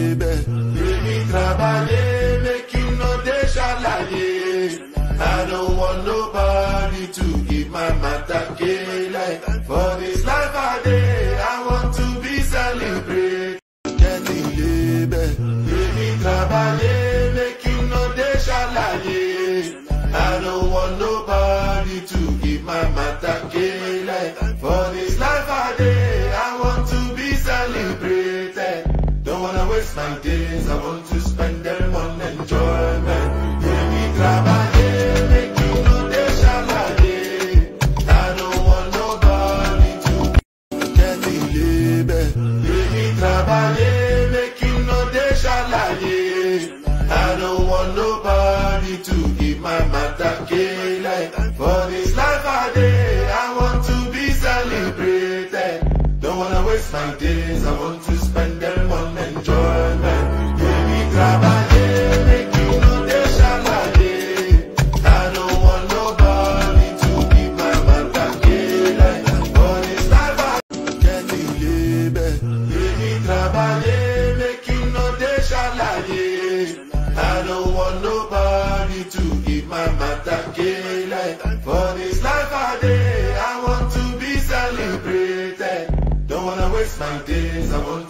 label. Baby, trabalhei, make you no deixa shalaye. I don't want nobody to give my matter like For this life I day, I want to be celebrated. Getting label. Baby, trabalhei, make you no deixa shalaye. I don't want nobody to give my matter like For this life I day, I want to be celebrated. Don't wanna waste my days, I want to spend them on enjoyment. Baby, trabalhei, make you no deixa shalaye. I don't want nobody to get the label. Baby, trabalhei, make you no deixa shalaye. I don't want nobody to give my matter like For this life I day, I want to be celebrated. Don't wanna waste my days, I want to spend them on enjoyment. Baby, trabalhei, make you no deixa shalaye. I don't want nobody to give my matter like For this life I get the label. Baby, trabalhei, make you no deixa shalaye. I don't want nobody to give my matter like For this life I day, I want to be celebrated. Don't wanna waste my days, I want